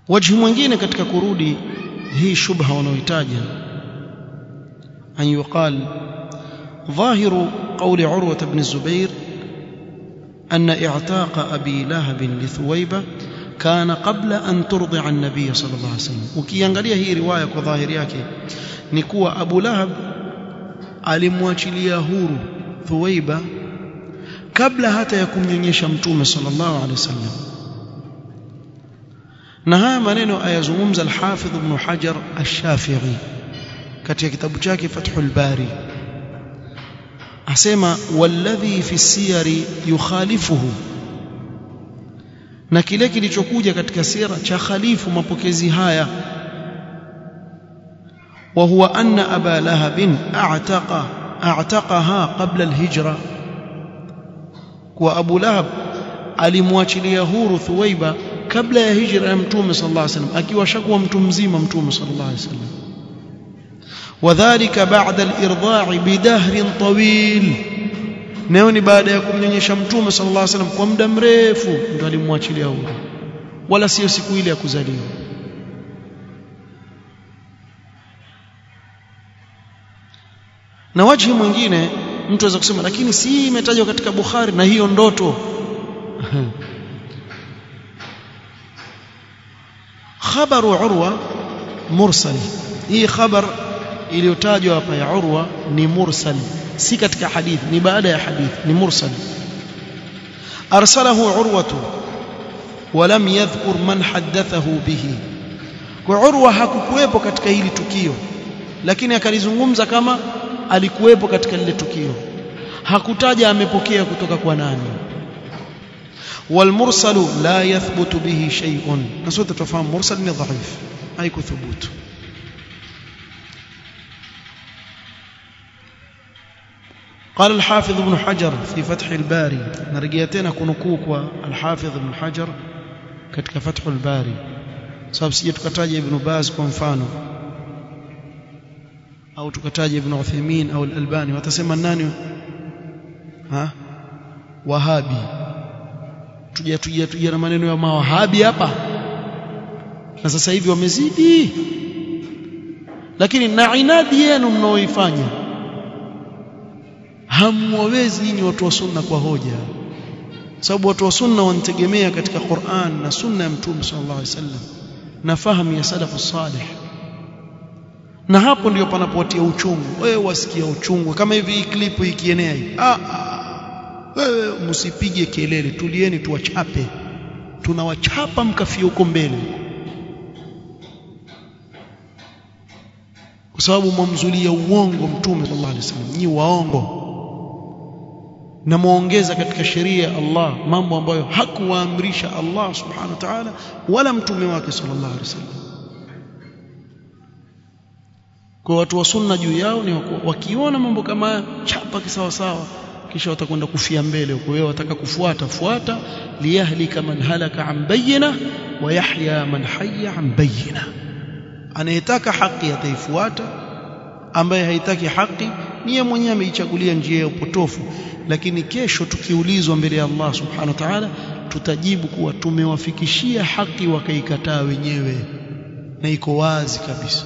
wajhi mwingine katika kurudi hii shubha wanaoitaja an yuqal ظاهر قول عروة بن الزبير أن إعتاق أبي لهب لثويبة كان قبل أن ترضع النبي صلى الله عليه وسلم ukiangalia hii riwaya kwa dhahiri yake ni kuwa Abu Lahab alimwachilia huru Thuwaiba kabla hata ya kumnyonyesha mtume sallallahu alaihi wasallam na haya maneno ayazungumza al-Hafidh Ibn Hajar Ash-Shafi'i katika kitabu chake Fathul Bari asema walladhi fi siyari yukhalifuhu na kile kilichokuja katika sira cha khalifu mapokezi haya wa huwa anna aba lahab a'taqa a'taqaha qabla al-hijra kwa abu lahab alimwachilia huru thuwaiba kabla ya hijra ya mtume sallallahu alaihi wasallam akiwa shakuwa mtu mzima mtume sallallahu alaihi wasallam wadhālika ba'da al-irdā'i bidahrin tawil nayo ni baada ya kumnyonyesha mtume sallallahu alaihi wasallam kwa muda mrefu ndo alimwachilia huru wala sio siku ile ya kuzaliwa na wajhi mwingine mtu aweza kusema lakini si imetajwa katika Bukhari na hiyo ndoto khabaru urwa mursal hii khabar iliyotajwa hapa ya urwa ni mursal si katika hadithi ni baada ya hadithi ni mursal arsalahu urwatu ولم يذكر من حدثه به kwa urwa hakukuwepo katika hili tukio lakini akalizungumza kama alikuwepo katika lile tukio hakutaja amepokea kutoka kwa nani والمرسل لا يثبت به شيء نسوت تفهم مرسل ni ضعيف haikuthubutu قال الحافظ ابن حجر في فتح الباري نرجع tena kunukuu الحافظ ابن حجر katika فتح الباري sababu sije tukataja ibn Baz kwa mfano au tukataja ibn Uthaymeen au al-Albani watasema nani ha wahabi tuja tuja tuja na maneno ya mawahabi hapa na sasa hivi wamezidi lakini na inadi yenu mnaoifanya hamwawezi nyinyi watu wa sunna kwa hoja sababu watu wa sunna wanategemea katika Qur'an na sunna ya Mtume sallallahu alaihi wasallam na fahamu ya salafu salih na hapo ndio panapotia uchungu wewe wasikia uchungu kama hivi hii clip ikienea hii ah, ah wewe msipige kelele tulieni tuwachape tunawachapa mkafia huko mbele kwa sababu mwamzulia uongo mtume sallallahu alaihi wasallam nyi waongo na muongeza katika sheria ya Allah mambo ambayo hakuwaamrisha Allah subhanahu wa ta'ala wala mtume wake sallallahu alaihi wasallam kwa watu wa sunna juu yao ni wakiona mambo kama haya chapa kisawa sawa kisha watakwenda kufia mbele huko wewe wataka kufuata fuata liyahlika man halaka an bayyina wa yahya man hayya an bayyina anayetaka haki ataifuata ambaye haitaki haki niye mwenyewe ameichagulia njia ya upotofu lakini kesho tukiulizwa mbele ya Allah subhanahu wa ta'ala tutajibu kuwa tumewafikishia haki wakaikataa wenyewe na iko wazi kabisa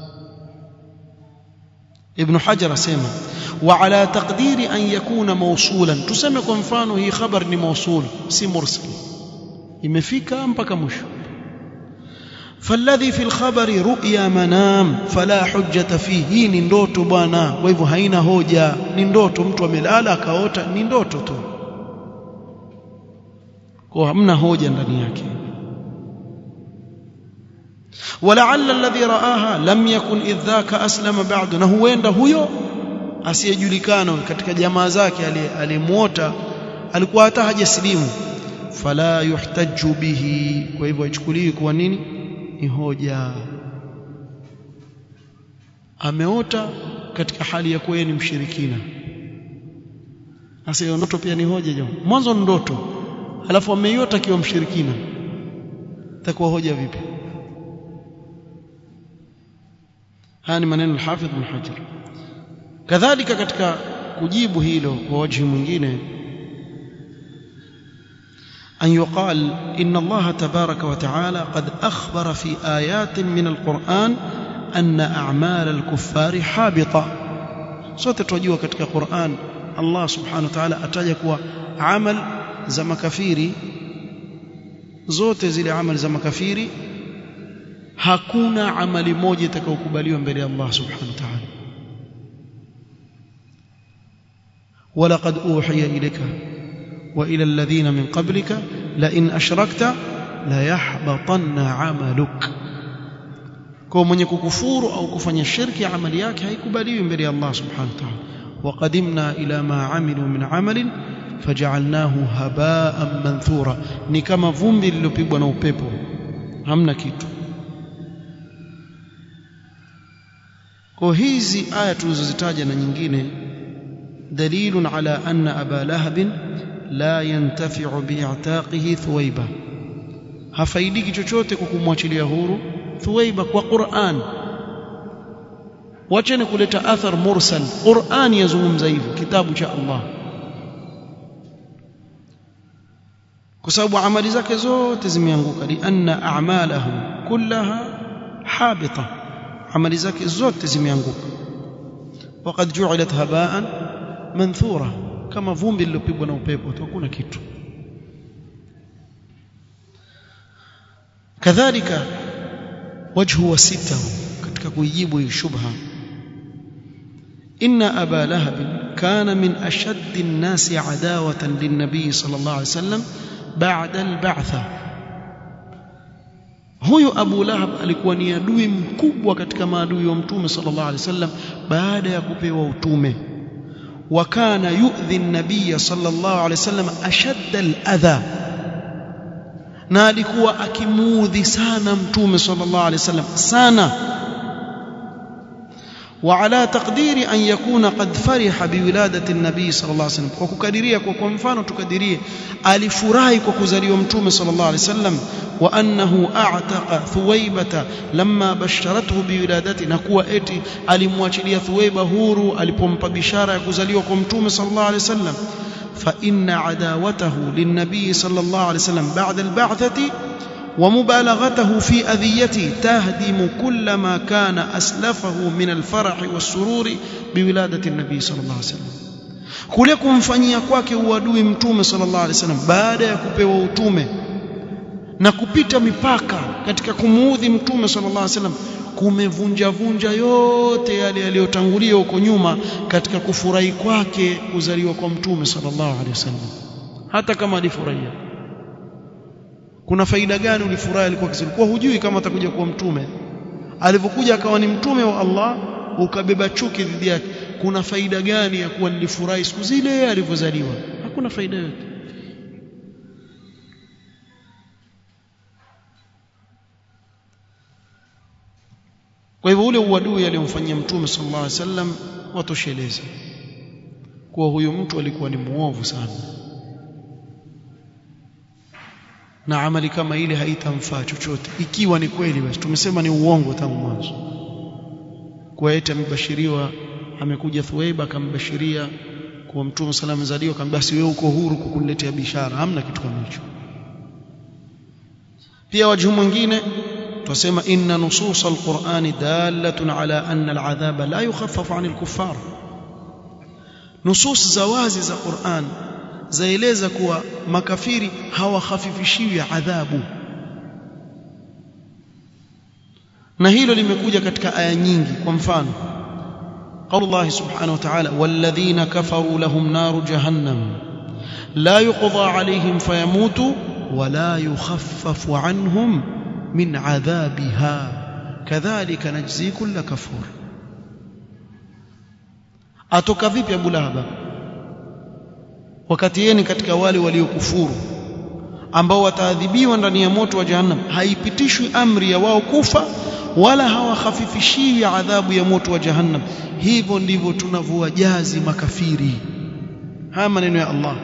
ابن حجر اسمع وعلى تقدير ان يكون موصولا tuseme kwa mfano hii khabar ni mausul si mursal imefika mpaka mwisho فالذي في الخبر رؤيا منام فلا حجة فيه hii ni ndoto bwana kwa hivyo haina hoja ni ndoto mtu amelala akaota ni ndoto tu kwa hamna hoja ndani yake ولعل الذي رآها لم يكن إذ ذاك أسلم بعد na huenda huyo asiyejulikana katika jamaa zake aliyemuota alikuwa hata hajasilimu fala yuhtaju bihi kwa hivyo ichukuliwi kuwa nini ni hoja ameota katika hali ya kuwa ni mshirikina sasa hiyo ndoto pia ni hoja jamaa mwanzo ndoto alafu ameiota akiwa mshirikina itakuwa hoja vipi haya ni maneno al-Hafidh Ibn Hajar kadhalika katika kujibu hilo kwa wajhi mwingine أن يقال إن الله تبارك وتعالى قد أخبر في آيات من القرآن أن أعمال الكفار حابطة sote tunajua katika Qur'an Allah subhanahu wa ta'ala ataja kuwa amal za makafiri zote zile amali za makafiri hakuna amali moja itakayokubaliwa mbele ya Allah subhanahu wa ta'ala ولقد أوحي إليك وإلى الذين من قبلك لئن أشركت ليحبطن عملك kwa mwenye kukufuru au kufanya shirki amali yake haikubaliwi mbele ya Allah subhanahu wa ta'ala waqadimna ila ma amilu min amalin faj'alnahu haba'an manthura ni kama vumbi lililopigwa na upepo hamna kitu kwa hizi aya tulizozitaja na nyingine dalilun ala anna aba lahab la yantafi'u bi'taqihi thuwaiba hafaidiki chochote kwa kumwachilia huru thuwaiba kwa Qur'an wacheni kuleta athar mursal Qur'an yazungumza hivyo kitabu cha Allah kwa sababu amali zake zote zimeanguka li anna a'malahu kullaha habita amali zake zote zimeanguka waqad ju'ilat haba'an manthura kama vumbi lilopigwa na upepo tu hakuna kitu kadhalika wajhu wa sita katika kuijibu hii shubha inna aba lahab kana min ashaddi an-nasi adawatan lin-nabi sallallahu alayhi wasallam ba'da al-ba'tha huyu abu lahab alikuwa ni adui mkubwa katika maadui wa mtume sallallahu alayhi wasallam baada ya kupewa utume wa kana yu'dhi an-nabiy sallallahu alayhi wasallam ashadda al-adha na alikuwa akimuudhi sana mtume sallallahu alaihi wasallam sana وعلى تقدير أن يكون قد فرح بولادة النبي صلى الله عليه وسلم وككديريا kwa mfano tukadirie alifurahi kwa kuzaliwa mtume صلى الله عليه وسلم وأنه أعتق ثويبة لما بشرته بولادته نكوا eti alimwachilia Thuwaiba huru alipompa bishara ya kuzaliwa kwa mtume صلى الله عليه وسلم فإن عداوته للنبي صلى الله عليه وسلم بعد البعثة ومبالغته في أذيته تهدم كل ما كان أسلفه من الفرح والسرور بولادة النبي صلى الله عليه وسلم kule kumfanyia kwake uadui mtume sallallahu alaihi wasallam baada ya kupewa utume na kupita mipaka katika kumuudhi mtume sallallahu alaihi wasallam kumevunja vunja yote yale yaliyotangulia huko nyuma katika kufurahi kwake kuzaliwa kwa mtume sallallahu alaihi wasallam hata kama alifurahia kuna faida gani ulifurahi alikuwa kwa hujui kama atakuja kuwa mtume alivyokuja akawa ni mtume wa Allah ukabeba chuki dhidi yake kuna faida gani ya kuwa nilifurahi siku zile alivyozaliwa hakuna faida yote kwa hivyo ule uadui aliyomfanyia mtume sallallahu alaihi wasallam watosheleza kuwa huyu mtu alikuwa ni muovu sana na amali kama ile haitamfaa chochote ikiwa ni kweli basi tumesema ni uongo tangu mwanzo kwa eti amebashiriwa amekuja Thuwaiba akambashiria kuwa mtume sallallahu alaihi wasallam akamwambia basi wewe uko huru kukuniletea bishara hamna kitu kama hicho pia wajhu mwingine tusema inna nusus alquran dalatun ala anna aladhaba la yukhaffafu anil kuffar nusus za wazi za Qur'an zaeleza kuwa makafiri hawakhafifishiwi adhabu na hilo limekuja katika aya nyingi kwa mfano قول الله سبحانه وتعالى والذين كفروا لهم نار جهنم لا يقضى عليهم فيموتوا ولا يخفف عنهم من عذابها كذلك نجزي كل كفور atoka vipi Abu Lahab wakati yeye ni katika wale waliokufuru ambao wataadhibiwa ndani ya moto wa jahannam haipitishwi amri ya wao kufa wala hawakhafifishiwi adhabu ya moto wa jahannam hivyo ndivyo tunavyowajazi makafiri haya maneno ya Allah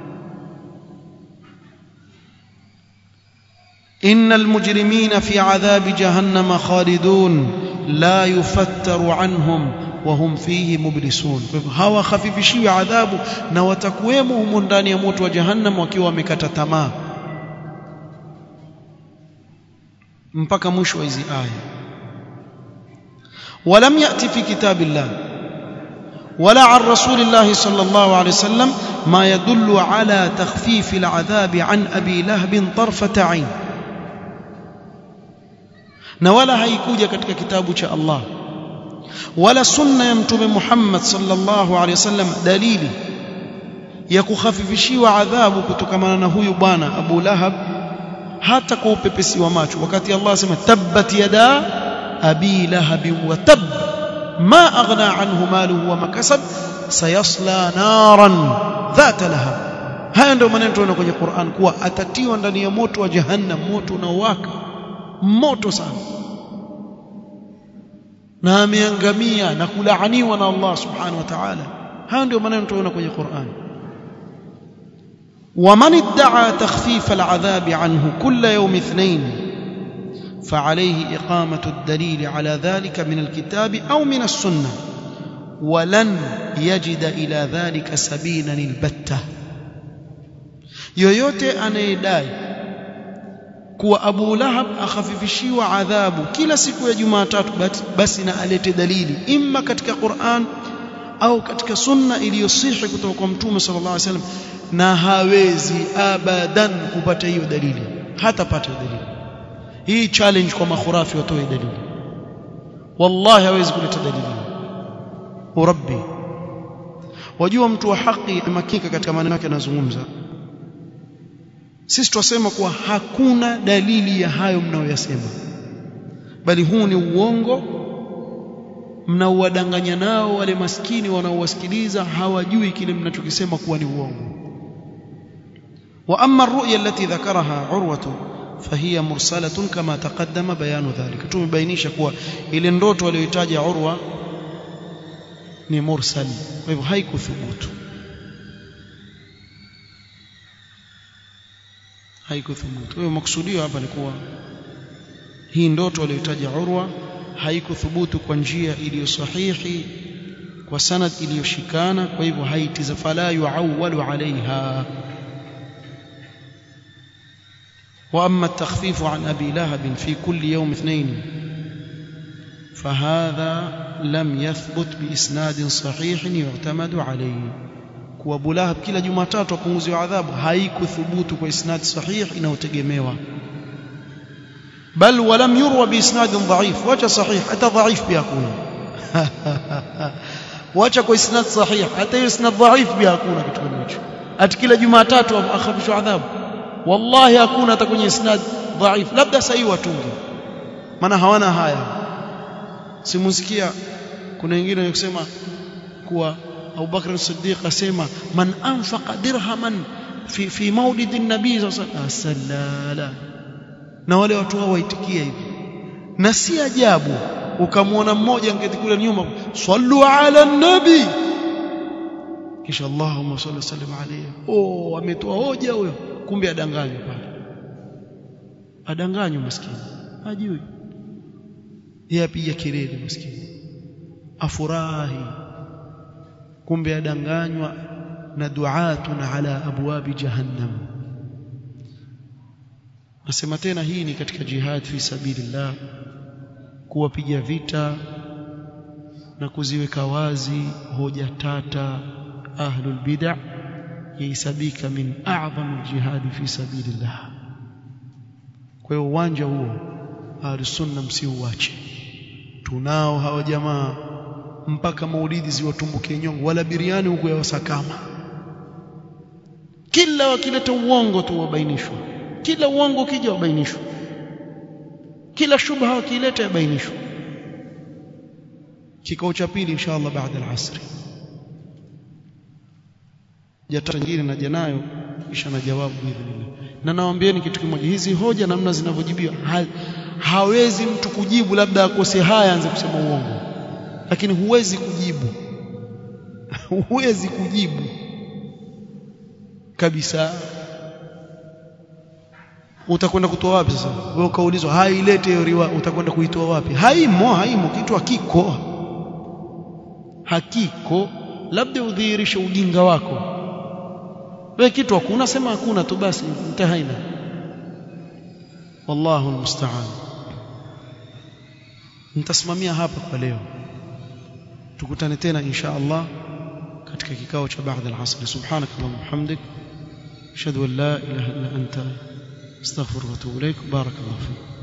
إن المجرمين في عذاب جهنم خالدون لا يفتر عنهم وهم فيه مبلسون hawa khafifishiwi adhabu na watakuwemo humo ndani ya moto wa jahannam wakiwa wamekata tamaa mpaka mwisho wa hizi aya ولم يأتي في كتاب الله ولا عن رسول الله صلى الله عليه وسلم ما يدل على تخفيف العذاب عن أبي لهب طرفة عين na wala haikuja katika kitabu cha Allah wala sunna ya mtume Muhammad sallallahu alaihi wasallam dalili ya kukhafifishiwa adhabu kutokamana na huyu bwana Abu Lahab hata kwa upepesi wa macho wakati Allah asema tabbat yada abi lahab wa tab ma aghna anhu maluhu wa makasab sayasla naran dhata lahab haya ndio maneno tunaona kwenye Qur'an kuwa atatiwa ndani ya moto wa jahannam moto unaowaka moto sana na ameangamia na kulaaniwa na Allah subhanahu wa ta'ala haya ndio maneno tunaona kwenye Qur'an ومن ادعى تخفيف العذاب عنه كل يوم اثنين فعليه إقامة الدليل على ذلك من الكتاب أو من السنة ولن يجد إلى ذلك سبيلا البتة yoyote anayedai kuwa Abu Lahab akhafifishiwa adhabu kila siku ya Jumatatu basi na alete dalili imma katika Qur'an au katika sunna iliyosihi kutoka kwa Mtume sallallahu alaihi wasallam na hawezi abadan kupata hiyo dalili hatapata dalili hii challenge kwa makhurafi watoe dalili wallahi hawezi kuleta dalili urabbi wajua mtu wa haki makika katika maneno yake anazungumza sisi twasema kuwa hakuna dalili ya hayo mnayoyasema bali huu ni uongo mnaowadanganya nao wale maskini wanaowasikiliza hawajui kile mnachokisema kuwa ni uongo واما الرؤيا التي ذكرها عروه فهي مرسله كما تقدم بيان ذلك tumebainisha kuwa ile ndoto aliyoitaja urwa ni mursal kwa hivyo haikuthubutu haikuthubutu kwa hivyo maksudio hapa ni kuwa hii ndoto aliyoitaja urwa haikuthubutu kwa njia iliyo sahihi kwa sanad iliyoshikana kwa hivyo haitiza fala yuawwalu alaiha واما التخفيف عن ابي لهب في كل يوم اثنين فهذا لم يثبت باسناد صحيح يعتمد عليه kuwa Abu Lahab kila Jumatatu apunguziwa adhabu haikuthubutu kwa isnad sahih inayotegemewa bal walam yurwa biisnad dhaif wacha sahih hata dhaif pia hakuna wacha kwa isnad sahih hata hiyo isnad dhaif pia hakuna kitu kama hicho ati kila Jumatatu akhafishwa adhabu wallahi hakuna hata kwenye isnad dhaif labda sahihi watunge maana hawana haya simusikia kuna wengine wanasema kuwa Abu Bakr as-Siddiq asema man anfaqa dirhaman fi fi maulid an-nabii sallallahu na wale watu hao waitikia hivi na si ajabu ukamwona mmoja ngeti kule nyuma sallu ala nabi kisha Allahumma salli sallim alayhi oh ametoa hoja huyo kumbe adanganywa pale adanganywa maskini hajui yeye apiga kelele maskini afurahi kumbe adanganywa na duatun ala abwabi jahannam nasema tena hii ni katika jihad fi sabilillah kuwapiga vita na kuziweka wazi hoja tata ahlul bid'ah yahesabika min a'zam aljihad fi sabilillah kwa hiyo uwanja huo ahlus sunna msiuache tunao hawa jamaa mpaka maulidi ziwatumbukie nyongo wala biriani huko ya wasakama kila wakileta uongo tu wabainishwa kila uongo ukija wabainishwa kila shubha wakileta yabainishwa kikao cha pili inshallah baada al-asr jata nyingine naja nayo kisha na jawabu hivi na nawaambieni kitu kimoja hizi hoja namna zinavyojibiwa ha, hawezi mtu kujibu labda akose haya anze kusema uongo lakini huwezi kujibu huwezi kujibu kabisa utakwenda kutoa wapi sasa wewe ukaulizwa hailete hiyo riwa utakwenda kuitoa wapi haimo haimo kitu hakiko hakiko labda udhihirishe ujinga wako wewe kitu hakuna sema hakuna tu basi mtahaina wallahu almusta'an nitasimamia hapa kwa leo tukutane tena insha Allah katika kikao cha baada al-asr subhanakallahumma hamdik ashhadu an la ilaha illa anta astaghfiruka wa atubu ilaik barakallahu fik